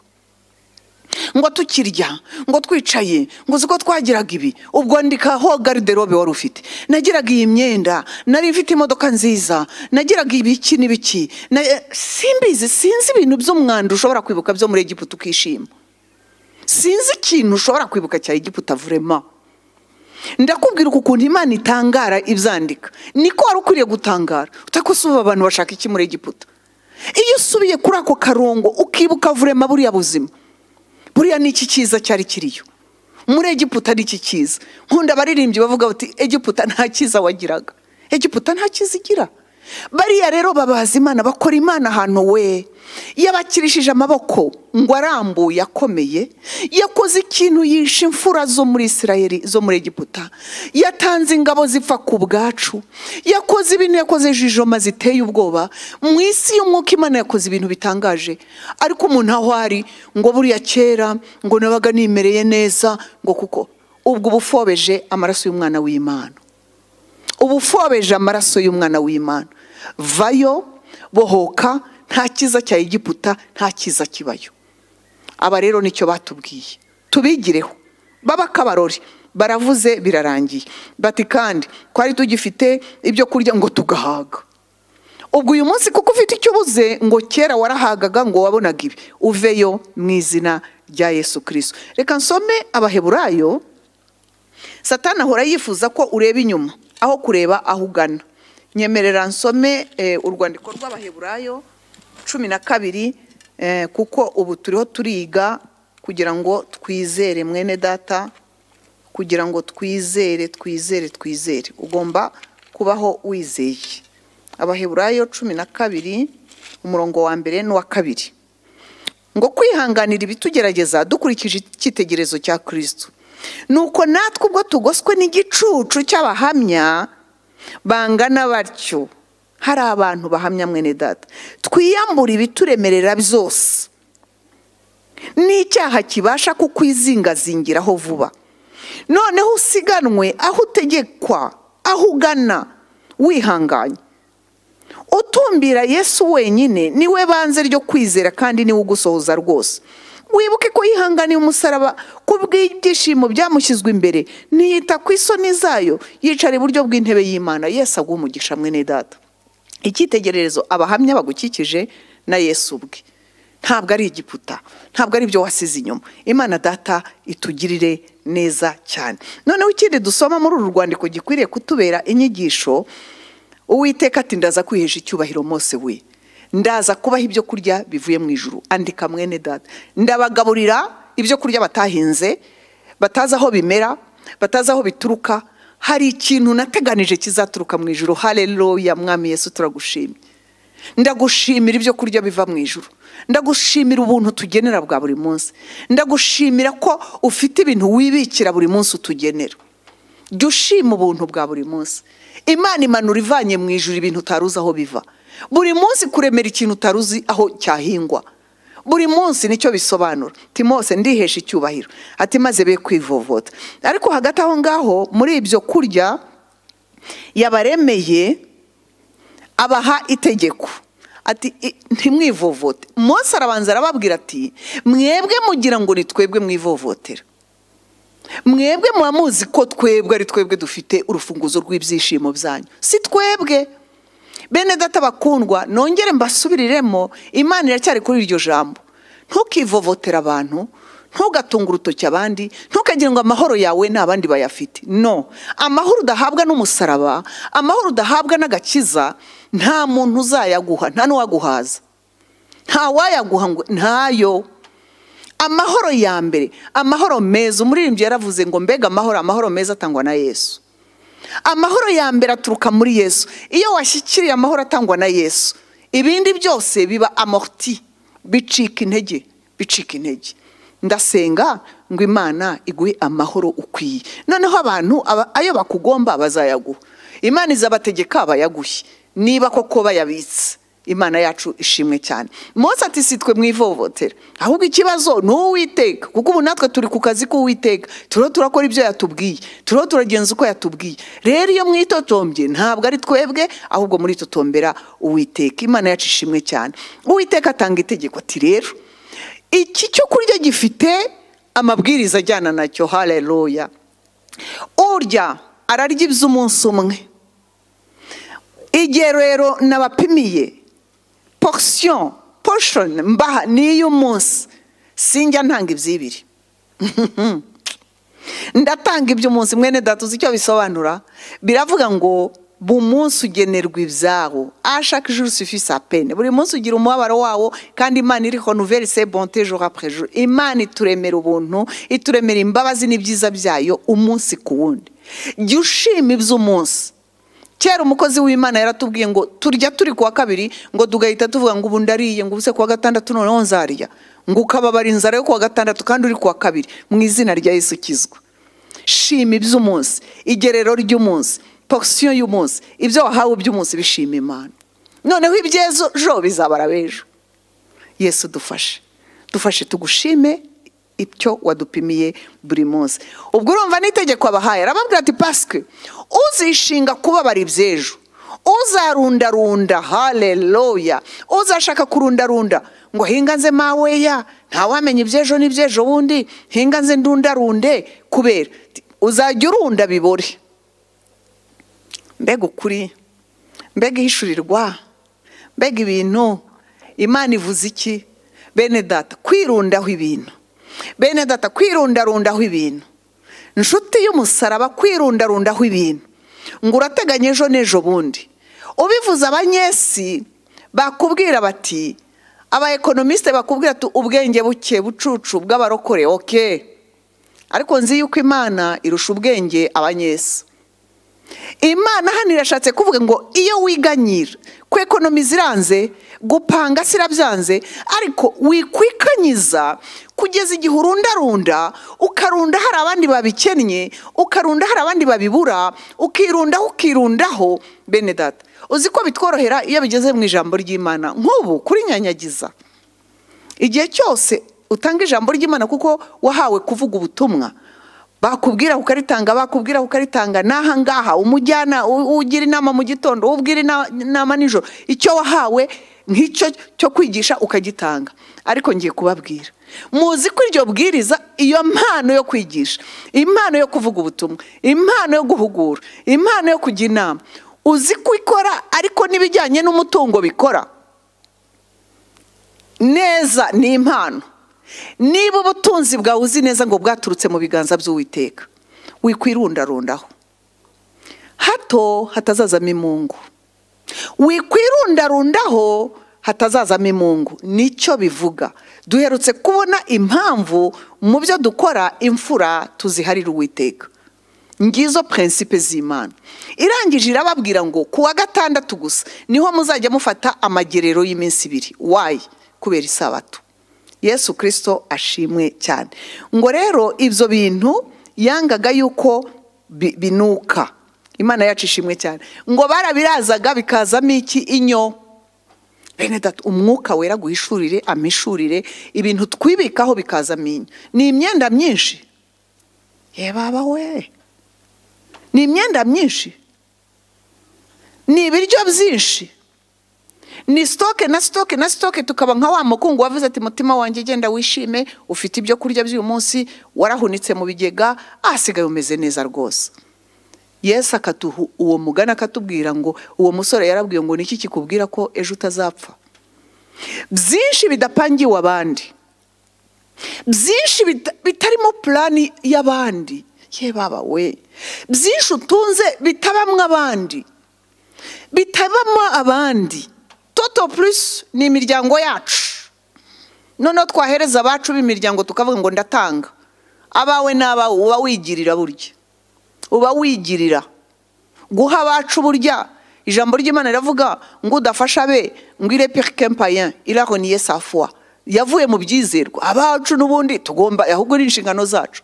ngo tukirya ngo twicaye ngo uzi ko twagiraga ibi ubwo ndikaho gariderobe wari ufite nagiraga iyi myenda nari mfite imodoka nziza nagiraga ibiki n'ibiki simbizi sinzi ibintu by'umwanda ushobora kwibuka byo muri egiputa ukishima sinzi ikintu ushobora kwibuka cya egiputa vurema ndakubwira ukuntu imana itangara ibyandika niko wari ukwiriye gutangara utakosuba abantu bashaka iki muri egiputa iyo usubiye kuri ako karongo ukibuka vurema buriya buzima buriya ni iki cyiza cyari kiriyo muri egiputa ni iki cyiza nkunda abaririmbyi bavuga bati egiputa nta cyiza wagiraga egiputa nta cyiza igira bariya rero babaza imana bakora imana ahantu we yabakirishije amaboko ngo arambuye akomeye yakoze ikintu yishe imfura zo muri isirayeli zo muri egiputa yatanze ingabo zipfa ku bwacu yakoze ibintu yakoze jijoma ziteye ubwoba mu isi y'umwuka imana yakoze ibintu bitangaje ariko umuntu aho ari ngo buriya kera ngo nabaga nimereye neza ngo kuko ubwo uba ufobeje amaraso y'umwana w'imana uba ufobeje amaraso y'umwana w'imana vayo bohoka nta cyiza cya egiputa nta cyiza kibayo aba rero nicyo batubwiye tubigireho baba akabarori baravuze birarangiye bati kandi twari tugifite ibyo kurya ngo tugahaga ubwo uyu munsi kuko ufite icyo ubuze ngo kera warahagaga ngo wabonaga ibi uveyo mu izina rya yesu kirisito reka nsome abaheburayo satana ahora yifuza ko ureba inyuma aho kureba aho ugana nyemerera nsome eh, urwandiko rw'abaheburayo cumi na kabiri eh, kuko ubu turiho turiga kugira ngo twizere mwene data kugira ngo twizere twizere twizere ugomba kubaho wizeye abaheburayo cumi na kabiri umurongo wa mbere n'uwa kabiri ngo kwihanganira ibitugerageza dukurikije icyitegerezo cya kirisito nuko natwe ubwo tugoswe n'igicucu cy'abahamya bangana batyo hari abantu bahamya mwene data twiyambure ibituremerera byose n'icyaha kibasha kukwizingazingiraho vuba noneho usiganwe aho utegekwa aho ugana wihanganye utumbira yesu wenyine niwe banze ryo kwizera kandi niwe ugusohoza rwose wibuke ko yihanganiye umusaraba ku bw'ibyishimo byamushyizwe imbere ntiyita ku isoni zayo yicara iburyo bw'intebe y'imana yesu agwa umugisha mwene data icyitegererezo abahamya bagukikije na yesu ubwe ntabwo ari igiputa ntabwo ari ibyo wasize inyuma imana data itugirire neza cyane noneho ikindi dusoma muri uru rwandiko gikwiriye kutubera inyigisho uwiteka ati ndaza kwihesha icyubahiro mose we ndaza kubaha ibyo kurya bivuye mu ijuru andika mwene data ndabagaburira ibyo kurya batahinze batazi aho bimera batazi aho bituruka hari ikintu nateganije kizaturuka mu ijuru hareruya mwami yesu turagushimye ndagushimira ibyo kurya biva mu ijuru ndagushimira ubuntu tugenera bwa buri munsi ndagushimira ko ufite ibintu wibikira buri munsi utugenera jya ushima ubuntu bwa buri munsi imana imanura ivanye mu ijuru ibintu utaruzi aho biva buri munsi kuremera ikintu utari uzi aho cyahingwa buri munsi nicyo bisobanura timose ndihesha icyubahiro ati maze be kwivovota ariko hagati aho ngaho muri ibyo kurya yabaremeye abaha itegeko ati ntimwivovote munsi arabanza arababwira ati mwebwe mugira ngo ni twebwe mwivovotera mwebwe muba muzi ko twebwe ari twebwe dufite urufunguzo rw'ibyishimo byanyu si twebwe bene data bakundwa nongere mbasubiriremo imana iracyari kuri iryo jambo ntukivovotera abantu ntugatunge urutoki abandi ntukagire ngo amahoro yawe n'abandi bayafite no amahoro udahabwa n'umusaraba amahoro udahabwa n'agakiza nta muntu uzayaguha nta n'uwaguhaza nta wayaguha ngo ntayo amahoro ya mbere amahoro meza umuririmbyi yaravuze ngo mbega amahoro amahoro meza atangwa na yesu amahoro ya mbere aturuka muri yesu iyo washyikiriye amahoro atangwa na yesu ibindi byose biba amorti bicika intege bicika intege ndasenga ngo imana iguhe amahoro ukwiye noneho abantu ayo bakugomba bazayaguha imana izabategeka bayaguhe niba koko bayabitse imana yacu ishimwe cyane munsi ati si twe mwivovotera ahubwo ikibazo ni uwiteka kuko ubu natwe turi ku kazi k'uwiteka turiho turakora ibyo yatubwiye turiho turagenza uko yatubwiye rero iyo mwitotombye ntabwo ari twebwe ahubwo muritotombera uwiteka imana yacu ishimwe cyane uwiteka atanga itegeko ati rero iki cyo kurya gifite amabwiriza ajyana nacyo hareruya urya ararya iby'umunsi umwe igihe rero nabapimiye porisiyo porishoni mbaha ni iy'umunsi sinjya ntanga iby'ibiri ndatanga iby'umunsi mwene data uzi icyo bisobanura biravuga ngo buri munsi ugenerwa ibyawo ashaka ijuru sufisi apene buri munsi ugira umubabaro wawo kandi imana iriho nuveri se bonte joro apure joro imana ituremera ubuntu ituremera imbabazi n'ibyiza byayo umunsi ku wundi jya ushima iby'umunsi kera umukozi w'imana yaratubwiye ngo turya turi kuwa kabiri ngo tugahita tuvuga ngo ubu ndariye ngo ubuse kuwa gatandatu noneho nzarya ngo ukababara inzara yo kuwa gatandatu kandi uri kuwa kabiri mu izina rya yesu ukizwa shima iby'umunsi igerero ry'umunsi porisiyo y'umunsi ibyo wahawe by'umunsi bishima imana noneho ibyejo bizabara b'ejo yesu dufashe dufashe tugushime ibyo wadupimiye buri munsi ubwo urumva n'itegeko abahaye arababwira ati pasike uzishinga kubabara iby'ejo uzarundarunda hareruya uzashaka kurundarunda ngo hinga nze maweya ntawamenya iby'ejo n'iby'ejo bundi hinga nze ndundarunde kubera uzajya urunda bibore mbega ukuri mbega ihishurirwa mbega ibintu imana ivuze iki bene data kwirundaho ibintu bene data kwirundarundaho ibintu inshuti y'umusaraba kwirundarundaho ibintu ngo urateganya ejo n'ejo bundi ubivuze abanyesi bakubwira bati abayekonomisite bakubwira ati ubwenge buke bucucu bw'abarokore oke ariko nzi yuko imana irusha ubwenge abanyesi imana hano irashatse kuvuga ngo iyo wiganyira ku ekonomi ziranze gupanga sirabyanze ariko wikwikanyiza kugeza igihe urundarunda ukarunda hari abandi babikennye ukarunda hari abandi babibura ukirundaho ukirundaho bene data uzi ko bitworohera iyo bigeze mu ijambo ry'imana nk'ubu kurinyanyagiza igihe cyose utanga ijambo ry'imana kuko wahawe kuvuga ubutumwa bakubwira ukaritanga bakubwira ukaritanga n'aha ngaha umujyana ugira inama mu gitondo ubwira inama nijoro icyo wahawe nk'icyo cyo kwigisha ukagitanga ariko ngiye kubabwira muzi ko iryo bwiriza iyo mpano yo kwigisha impano yo kuvuga ubutumwa impano yo guhugura impano yo kujya inama uzi ko ikora ariko n'ibijyanye n'umutungo bikora neza ni impano niba ubutunzi bwawe uzi neza ngo bwaturutse mu biganza by'uwiteka wikwirundarundaho hato hatazazamo imungu wikwirundarundaho hatazazamo imungu nicyo bivuga duherutse kubona impamvu mu byo dukora imfura tuziharira uwiteka ngizo prinsipe z'imana irangije irababwira ngo kuwa gatandatu gusa niho muzajya mufata amagerero y'iminsi ibiri wayi kubera isabato yesu kirisito ashimwe cyane ngo rero ibyo bintu yangaga yuko binuka imana yacu ishimwe cyane ngo barabirazaga bikazamo iki inyo bene data umwuka wera guhishurire amishurire ibintu twibikaho bikazamo inyo ni imyenda myinshi yebaba we ni imyenda myinshi ni ibiryo byinshi ni sitoke na sitoke na sitoke tukaba nka wa mukungu wavuze ati mutima wanjye genda wishime ufite ibyo kurya by'uyu munsi warahunitse mu bigega ahasigaye umeze neza rwose yesu akatuha uwo mugana akatubwira ngo uwo musore yarabwiye ngo niki kikubwira ko ejo utazapfa byinshi bidapangiwe abandi byinshi bitarimo purani y'abandi ye baba we byinshi utunze bitabamwo abandi bitabamo abandi toto purisi ni imiryango yacu noneho twahereza abacu b'imiryango tukavuga ngo ndatanga abawe n'abawe uba wigirira burya uba wigirira guha abacu burya ijambo ry'imana riravuga ngo udafasha be ngo irepeke kempayen irahoniye safuwa yavuye mu byizerwa abacu n'ubundi tugomba ahubwo ni inshingano zacu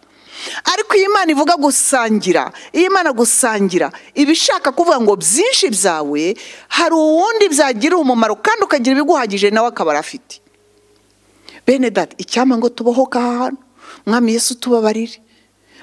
ariko iyo imana ivuga gusangira iyo imana gusangira iba ishaka kuvuga ngo byinshi byawe hari uwundi byagirira umumaro kandi ukagira ibiguhagije nawe akaba afite bene dati icyama ngo tubohoke aha hantu mwami yesu tubabarire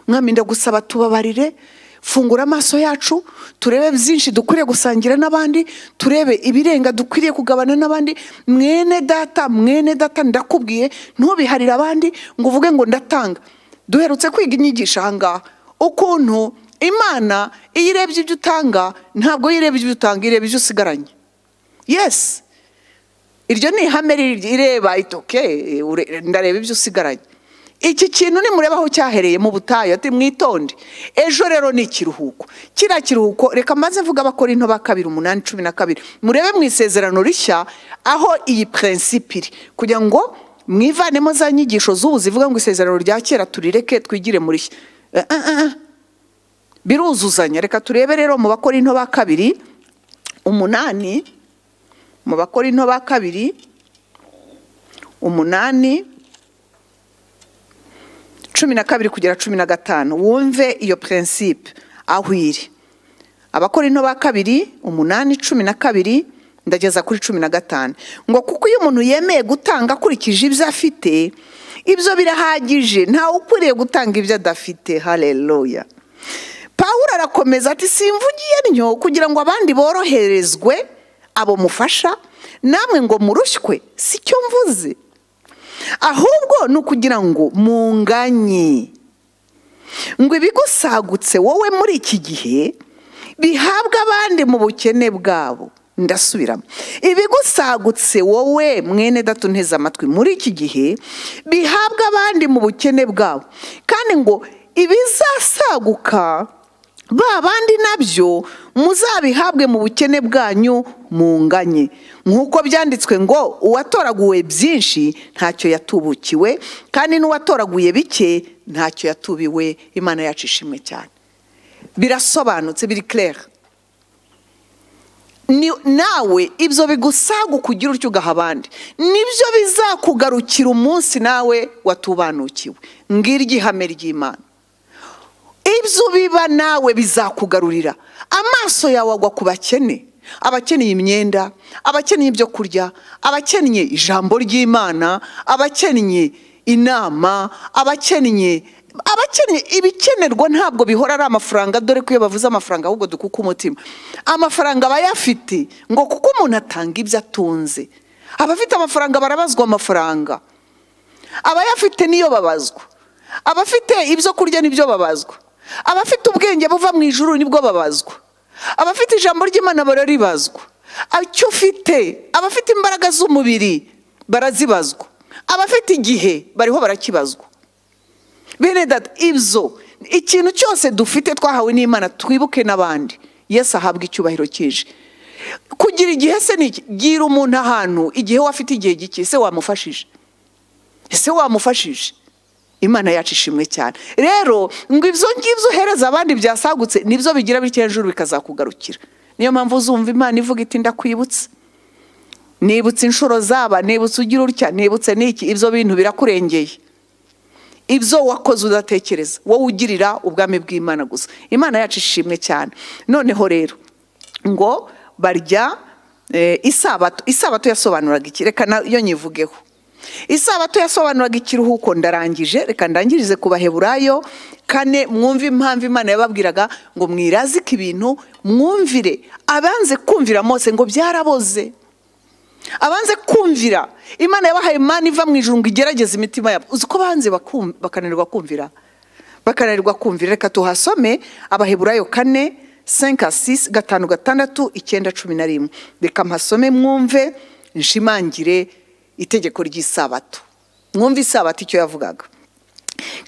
mwami ndagusaba tubabarire fungura amaso yacu turebe byinshi dukwiriye gusangira n'abandi turebe ibirenga dukwiriye kugabana n'abandi mwene data mwene data ndakubwiye ntubiharire abandi ngo uvuge ngo ndatanga duherutse kwiga inyigisho aha ngaha ukuntu imana iyo irebye ibyo utanga ntabwo ireba ibyo utanga ireba ibyo usigaranye yesi iryo ni ihame ireba itoke ndareba ibyo usigaranye iki kintu nimureba aho cyahereye mu butayu ati mwitonde ejo rero ni ikiruhuko kiriya kiruhuko reka maze mvuga abakora into kabiri umunani cumi na kabiri murebe mu isezerano rishya aho iyi purensipe iri kugira ngo mwivanemo za nyigisho z'ubu zivuga ngo isezerano rya kera turireke twigire muri biruzuzanya reka turebe rero mu bakora into ba kabiri umunani mu bakora into ba kabiri umunani cumi na kabiri kugera cumi na gatanu wumve iyo prinsipe aho iri abakora into ba kabiri umunani cumi na kabiri ndageza kuri cumi na gatanu ngo kuko iyo umuntu yemeye gutanga akurikije ibyo afite ibyo birahagije ntawe ukwiriye gutanga ibyo adafite hareruya pawuro arakomeza ati simvugiye ntyo kugira ngo abandi boroherezwe abo mufasha namwe ngo murushywe si cyo mvuze ahubwo ni ukugira ngo munganye ngo ibigusagutse wowe muri iki gihe bihabwe abandi mu bukene bwabo ndasubiramo ibigusagutse wowe mwene datu nteze amatwi muri iki gihe bihabwe abandi mu bukene bwabo kandi ngo ibizasaguka ba bandi nabyo muzabihabwe mu bukene bwanyu munganye nk'uko byanditswe ngo uwatoraguwe byinshi ntacyo yatubukiwe kandi n'uwatoraguye bike ntacyo yatubiwe imana yacu ishimwe cyane birasobanutse biri kerere nawe ibyo bigusagukugira utyo ugaha abandi nibyo bizakugarukira umunsi nawe watubanukiwe ngiri igihame ry'imana ibyo biba nawe bizakugarurira amaso yawe agwa ku bakene abakeneye imyenda abakeneye ibyo kurya abakeneye ijambo ry'imana abakeneye inama abakeneye abakeneye ibikenerwa ntabwo bihora ari amafaranga dore ko iyo bavuze amafaranga ahubwo dukuka umutima amafaranga aba ayafite ngo kuko umuntu atanga ibyo atunze abafite amafaranga barabazwa amafaranga abayafite niyo babazwa abafite ibyo kurya nibyo babazwa abafite ubwenge buva mu ijuru nibwo babazwa abafite ijambo ry'imana bararibazwa icyo ufite abafite imbaraga z'umubiri barazibazwa abafite igihe bariho barakibazwa bene data ibyo ikintu cyose dufite twahawe n'imana twibuke n'abandi yesi ahabwa icyubahiro cyije kugira igihe se gira umuntu ahantu igihe we afite igihe gike ese wamufashije ese wamufashije imana yacu ishimwe cyane rero ngo ibyo ngibyo uhereza abandi byasagutse nibyo bigira bityo hejuru bikazakugarukira niyo mpamvu uzumva imana ivuga iti ndakwibutse nibutse inshuro zaba nibutse ugira utya nibutse n'iki ibyo bintu birakurengeye ibyo wakoze udatekereza wowe ugirira ubwami bw'imana gusa imana yacu ishimwe cyane noneho rero ngo barya isabato isabato yasobanuraga iki reka nayo nyivugeho isabato yasobanuraga ikiruhuko ndarangije reka ndangirize ku baheburayo kane mwumve impamvu imana yababwiraga ngo mwirazike ibintu mwumvire abanze kumvira mose ngo byaraboze abanze kumvira imana yabahaye imana iva mu ijuru ngo igerageze imitima yabo uzi ko banze bakananirwa kumvira bakananirwa kumvira reka tuhasome abaheburayo kane senka sisi gatanu gatandatu icyenda cumi na rimwe reka mpasome mwumve nshimangire itegeko ry'isabato mwumve isabato icyo yavugaga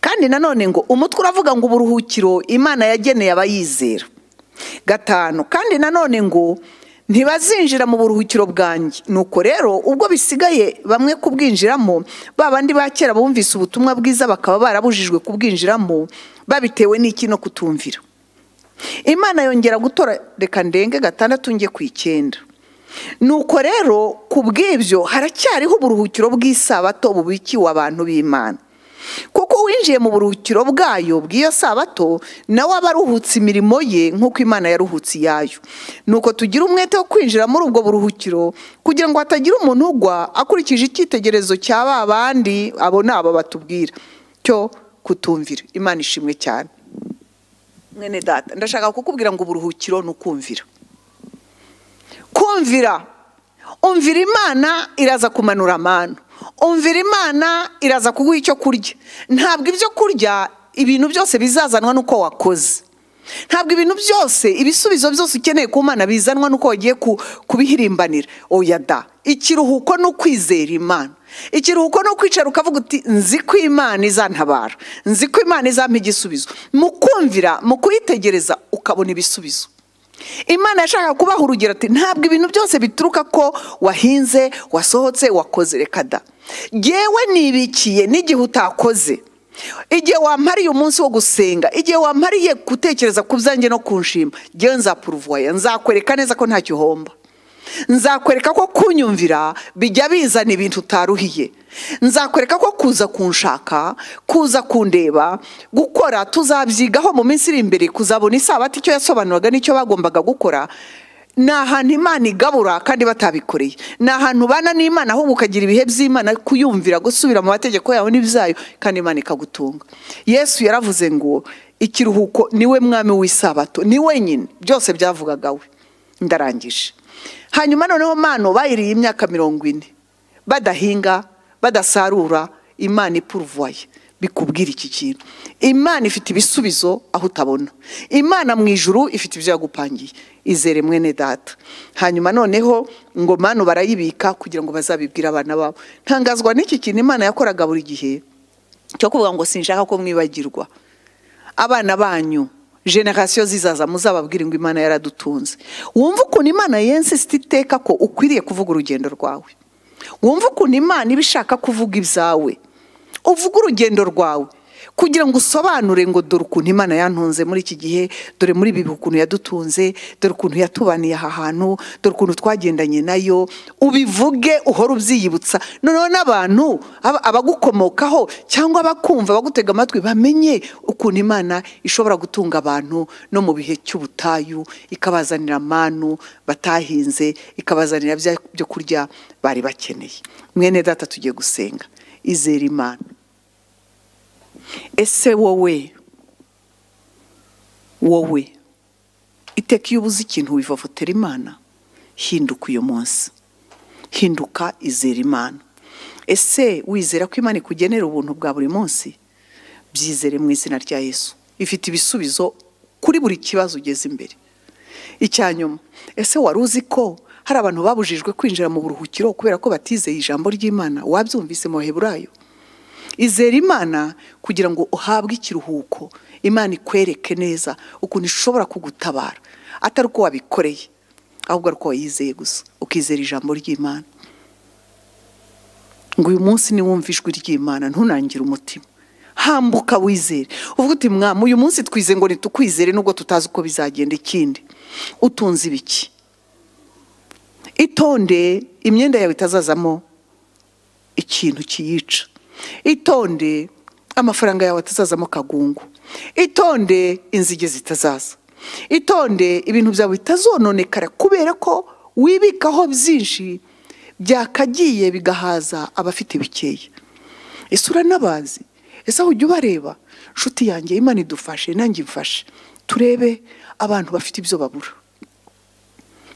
kandi nanone ngo umutwe uravuga ngo uburuhukiro imana yageneye abayizera gatanu kandi nanone ngo ntibazinjira mu buruhukiro bwanjye nuko rero ubwo bisigaye bamwe kubwinjiramo ba bandi ba kera bumvise ubutumwa bwiza bakaba barabujijwe kubwinjiramo babitewe n'iki no kutumvira imana yongera gutora reka ndenge gatandatu njye ku icyenda nuko rero ku bw'ibyo haracyariho uburuhukiro bw'isabato bubikiwe abantu b'imana kuko winjiye mu buruhukiro bwayo bw'iyo sabato nawe aba aruhutse imirimo ye nk'uko imana yaruhutse iyayo nuko tugira umwete wo kwinjira muri ubwo buruhukiro kugira ngo hatagira umuntu ugwa akurikije icyitegerezo cya ba bandi abo ni abo batubwira cyo kutumvira imana ishimwe cyane mwene data ndashaka kukubwira ngo uburuhukiro ni ukumvira kumvira umvira imana iraza kumanura amanu umvira imana iraza kuguha icyo kurya ntabwo ibyo kurya ibintu byose bizazanwa n'uko wakoze ntabwo ibintu byose ibisubizo byose ukeneye ku mana bizanwa n'uko wagiye kubihirimbanira oya da ikiruhuko ni ukwizera imana ikiruhuko ni ukwicara ukavuga uti nzi ko imana izantabara nzi ko imana izampa igisubizo mu kumvira mu kuyitegereza ukabona ibisubizo imana yashaka kubaha urugero ati ntabwo ibintu byose bituruka ko wahinze wasohotse wakoze reka da ngewe nibikiye n'igihe utakoze igihe wamariye umunsi wo gusenga igihe wamariye gutekereza ku byanjye no ku nshima ngewe nzapuruvuwaya nzakwereka neza ko ntacyo uhomba nzakwereka ko kunyumvira bijya bizana ibintu utaruhiye nzakwereka ko kuza kunshaka kuza kundeba gukora tuzabyigaho mu minsi iri imbere kuzabona isabati icyo yasobanuraga n'icyo bagombaga gukora ni ahantu imana igabura kandi batabikoreye ni ahantu ubana n'imana ahubwo ukagira ibihe by'imana kuyumvira gusubira mu mategeko yawe n'ibyayo kandi imana ikagutunga yesu yaravuze ngo ikiruhuko niwe mwami w'isabato ni wenyine byose byavugaga we ndarangije hanyuma noneho mano bayiriye imyaka mirongo ine badahinga badasarura imana ipuruvaye bikubwira iki kintu imana ifite ibisubizo aho utabona imana mu ijuru ifite ibyo yagupangiye izere mwene data hanyuma noneho ngo mano barayibika kugira ngo bazabibwire abana babo ntangazwa n'iki kintu imana yakoraga buri gihe cyo kuvuga ngo sinshaka ko mwibagirwa abana banyu generasiyo zizaza muzababwire ngo imana yaradutunze wumva ukuntu imana yensisite iteka ko ukwiriye kuvuga urugendo rwawe wumva ukuntu imana iba ishaka kuvuga ibyawe uvuga urugendo rwawe kugira ngo usobanure ngo dore ukuntu imana yantunze muri iki gihe dore muri ibi ukuntu yadutunze dore ukuntu yatubaniye aha hantu dore ukuntu twagendanye nayo ubivuge uhora ubyiyibutsa noneho n'abantu aba- abagukomokaho cyangwa abakumva abagutega amatwi bamenye ukuntu imana ishobora gutunga abantu no mu bihe cy'ubutayu ikabazanira amanu batahinze ikabazanira bya byo kurya bari bakeneye mwene data tugiye gusenga izera imana ese wowe wowe iteka iyo ubuze ikintu wivovotera imana hinduka uyu munsi hinduka izera imana ese wizera ko imana ikugenera ubuntu bwa buri munsi byizere mu izina rya yesu ifite ibisubizo kuri buri kibazo ugeze imbere icya nyuma ese wari uzi ko hari abantu babujijwe kwinjira mu buruhukiro kubera ko batizeye ijambo ry'imana wabyumvise mu baheburayo izera imana kugira ngo uhabwe ikiruhuko imana ikwereke neza ukuntu ishobora kugutabara atari uko wabikoreye ahubwo ari uko wayizeye gusa ukizera ijambo ry'imana ngo uyu munsi niwumva ijwi ry'imana ntunangire umutima hambuka wizere uvuga uti mwamu uyu munsi twize ngo ntitukwizere nubwo tutazi uko bizagenda ikindi utunze ibiki itonde imyenda yawe itazazamo ikintu kiyica itonde amafaranga yawe atazazamo kagungu itonde inzige zitazaza itonde ibintu byawe bitazononekara kubera ko wibikaho byinshi byakagiye bigahaza abafite bikeya ese uranabazi ese aho ujya ubareba inshuti yanjye imana idufashe nanjye imfashe turebe abantu bafite ibyo babura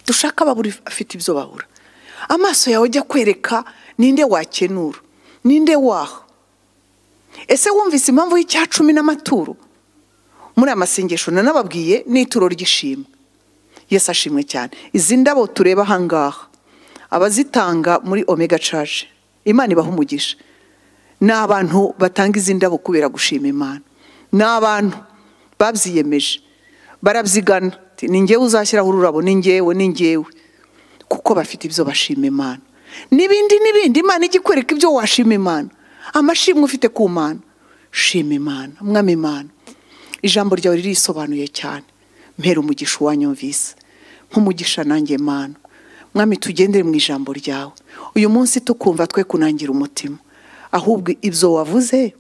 dushaka babura afite ibyo babura amaso yawe ajya kwereka ninde wakenura ninde waha ese wumvise impamvu y'icya cumi n'amaturo muri aya masengesho nanababwiye ni ituro ry'ishimwe yesu ashimwe cyane izi ndabo tureba ahangaha abazitanga muri omega caje imana ibaha umugisha ni abantu batanga izi ndabo kubera gushima imana ni abantu babyiyemeje barabyigana Ati, ni ngewe uzashyiraho ururabo ni ngewe ni ngewe kuko bafite ibyo bashima imana n'ibindi n'ibindi imana ijya ikwereka ibyo washima imana amashimwe ufite ku mana shima imana mwami imana ijambo ryawe ririsobanuye cyane mpera umugisha uwanyumvise nk'umugisha nanjye mana mwami tugendere mu ijambo ryawe uyu munsi tukumva twe kunangira umutima ahubwo ibyo wavuze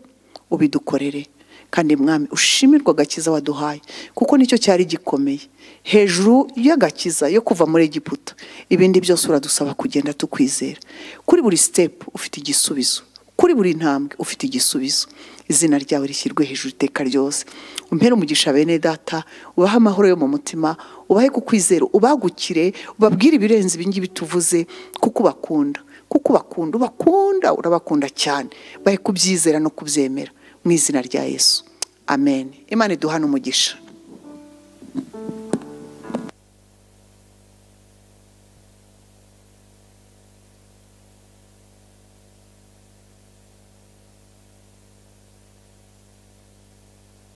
ubidukorere kandi mwami ushimirwe agakiza waduhaye kuko nicyo cyari gikomeye hejuru y'agakiza yo kuva muri egiputa ibindi byose uradusaba kugenda tukwizera kuri buri sitepu ufite igisubizo kuri buri ntambwe ufite igisubizo izina ryawe rishyirwe hejuru iteka ryose umpere umugisha bene data ubahe amahoro yo mu mutima ubahe kukwizera ubagukire ubabwire ibirenze ibingibi tuvuze kuko ubakunda kuko ubakunda ubakunda urabakunda cyane bahe kubyizera no kubyemera mu izina rya yesu amen imana iduhane umugisha